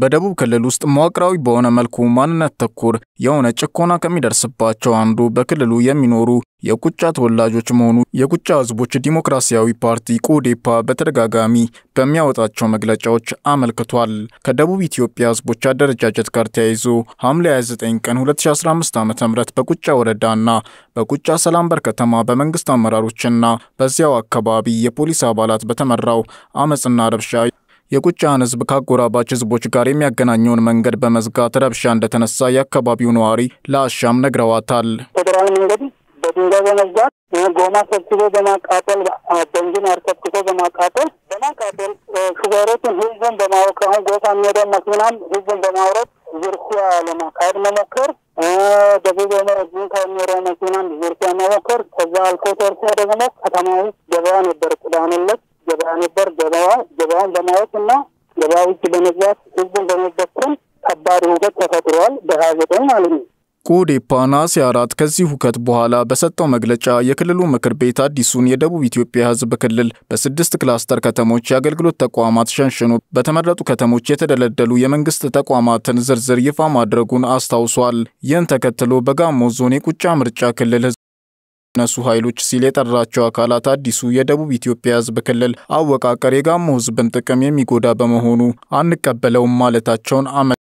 በደቡብ ክልል ውስጥ መዋቅራዊ በሆነ መልኩ ማንነት ተኮር የሆነ ጭቆና ከሚደርስባቸው አንዱ በክልሉ የሚኖሩ የቁጫ ተወላጆች መሆኑ የቁጫ ሕዝቦች ዲሞክራሲያዊ ፓርቲ ቁዴፓ በተደጋጋሚ በሚያወጣቸው መግለጫዎች አመልክቷል። ከደቡብ ኢትዮጵያ ሕዝቦች አደረጃጀት ጋር ተያይዞ ሐምሌ 29 ቀን 2015 ዓ ም በቁጫ ወረዳና በቁጫ ሰላምበር ከተማ በመንግስት አመራሮችና በዚያው አካባቢ የፖሊስ አባላት በተመራው አመፅና ረብሻ የቁጫን ህዝብ ከአጎራባች ህዝቦች ጋር የሚያገናኘውን መንገድ በመዝጋት ረብሻ እንደተነሳ የአካባቢው ነዋሪ ለአሻም ነግረዋታል። ፌዴራል መንገድ በድንጋይ በመዝጋት ጎማ ሰብስቦ በማቃጠል ቤንዚን አርከፍክፎ በማቃጠል በማቃጠል ሹፌሮችን ህዝብን በማወቅ አሁን ጎሳ የሚሄደው መኪናም ህዝብን በማውረድ ዝርፊያ ለማካሄድ መሞከር፣ ደቡብ ጁንታ የሚሄደው መኪናም ዝርፊያ መሞከር። ከዛ አልፎ ተርፎ ደግሞ ከተማ ውስጥ ገበያ ነበር ቅዳሜ ዕለት ገበያ ነበር። ገበያ ገበያን በማየት እና ገበያ ውጭ በመግባት ህዝቡን በመበተን ከባድ ሁከት ተፈጥሯል። በሀያ ዘጠኝ ማለት ነው። ቁዴፓ ነሐሴ አራት ከዚህ ሁከት በኋላ በሰጠው መግለጫ የክልሉ ምክር ቤት አዲሱን የደቡብ ኢትዮጵያ ህዝብ ክልል በስድስት ክላስተር ከተሞች የአገልግሎት ተቋማት ሸንሽኖ በተመረጡ ከተሞች የተደለደሉ የመንግስት ተቋማትን ዝርዝር ይፋ ማድረጉን አስታውሷል። ይህን ተከትሎ በጋሞ ዞን የቁጫ ምርጫ ክልል ነሱ ኃይሎች ሲል የጠራቸው አካላት አዲሱ የደቡብ ኢትዮጵያ ህዝብ ክልል አወቃቀር የጋሞ ህዝብን ጥቅም የሚጎዳ በመሆኑ አንቀበለውም ማለታቸውን አመ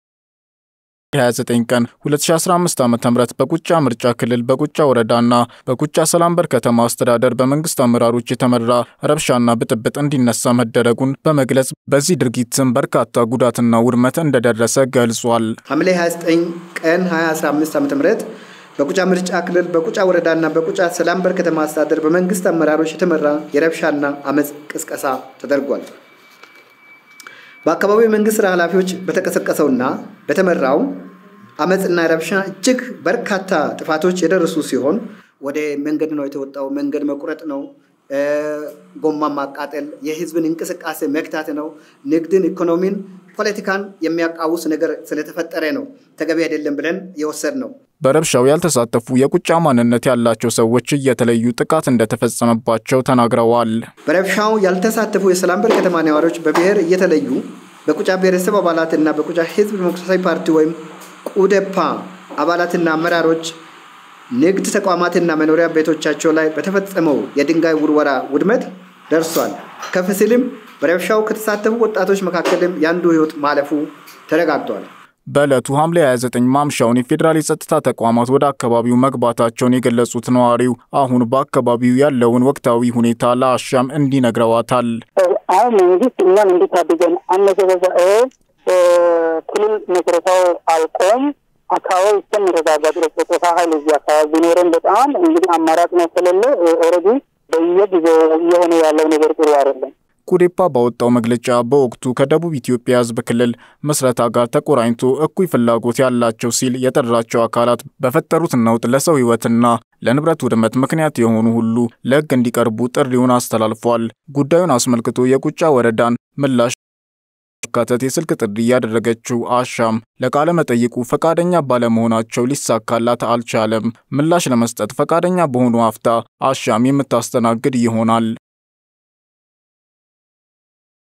29 ቀን 2015 ዓ.ም በቁጫ ምርጫ ክልል በቁጫ ወረዳና በቁጫ ሰላምበር ከተማ አስተዳደር በመንግስት አመራሮች የተመራ ረብሻና ብጥብጥ እንዲነሳ መደረጉን በመግለጽ በዚህ ድርጊትም በርካታ ጉዳትና ውድመት እንደደረሰ ገልጿል። ሐምሌ 29 ቀን 2015 ዓ.ም በቁጫ ምርጫ ክልል በቁጫ ወረዳና በቁጫ ሰላምበር ከተማ አስተዳደር በመንግስት አመራሮች የተመራ የረብሻና አመፅ ቅስቀሳ ተደርጓል። በአካባቢው የመንግስት ስራ ኃላፊዎች በተቀሰቀሰውና በተመራው አመፅና ረብሻ እጅግ በርካታ ጥፋቶች የደረሱ ሲሆን ወደ መንገድ ነው የተወጣው። መንገድ መቁረጥ ነው፣ ጎማ ማቃጠል፣ የህዝብን እንቅስቃሴ መግታት ነው። ንግድን፣ ኢኮኖሚን፣ ፖለቲካን የሚያቃውስ ነገር ስለተፈጠረ ነው ተገቢ አይደለም ብለን የወሰድ ነው። በረብሻው ያልተሳተፉ የቁጫ ማንነት ያላቸው ሰዎች እየተለዩ ጥቃት እንደተፈጸመባቸው ተናግረዋል። በረብሻው ያልተሳተፉ የሰላምበር ከተማ ነዋሪዎች በብሔር እየተለዩ በቁጫ ብሔረሰብ አባላትና በቁጫ ህዝብ ዲሞክራሲያዊ ፓርቲ ወይም ቁዴፓ አባላትና አመራሮች ንግድ ተቋማትና መኖሪያ ቤቶቻቸው ላይ በተፈጸመው የድንጋይ ውርወራ ውድመት ደርሷል። ከፍ ሲልም በረብሻው ከተሳተፉ ወጣቶች መካከልም የአንዱ ህይወት ማለፉ ተረጋግጧል። በዕለቱ ሐምሌ 29 ማምሻውን የፌዴራል የጸጥታ ተቋማት ወደ አካባቢው መግባታቸውን የገለጹት ነዋሪው አሁን በአካባቢው ያለውን ወቅታዊ ሁኔታ ለአሻም እንዲነግረዋታል። አሁን መንግስት እኛን እንዲታድገን አነሰ በዛ ክልል መስረታው አልቆም አካባቢ እስከሚረጋጋ ድረስ በጾታ ኃይል እዚህ አካባቢ ቢኖረን በጣም እንግዲህ አማራጭ ነው ስለሌለ ኦልሬዲ በየጊዜው እየሆነ ያለው ነገር ጥሩ አይደለም። ኩዴፓ ባወጣው መግለጫ በወቅቱ ከደቡብ ኢትዮጵያ ህዝብ ክልል ምስረታ ጋር ተቆራኝቶ እኩይ ፍላጎት ያላቸው ሲል የጠራቸው አካላት በፈጠሩት ነውጥ ለሰው ህይወትና ለንብረት ውድመት ምክንያት የሆኑ ሁሉ ለህግ እንዲቀርቡ ጥሪውን አስተላልፏል። ጉዳዩን አስመልክቶ የቁጫ ወረዳን ምላሽ ካተት የስልክ ጥሪ ያደረገችው አሻም ለቃለ መጠይቁ ፈቃደኛ ባለመሆናቸው ሊሳካላት አልቻለም። ምላሽ ለመስጠት ፈቃደኛ በሆኑ አፍታ አሻም የምታስተናግድ ይሆናል።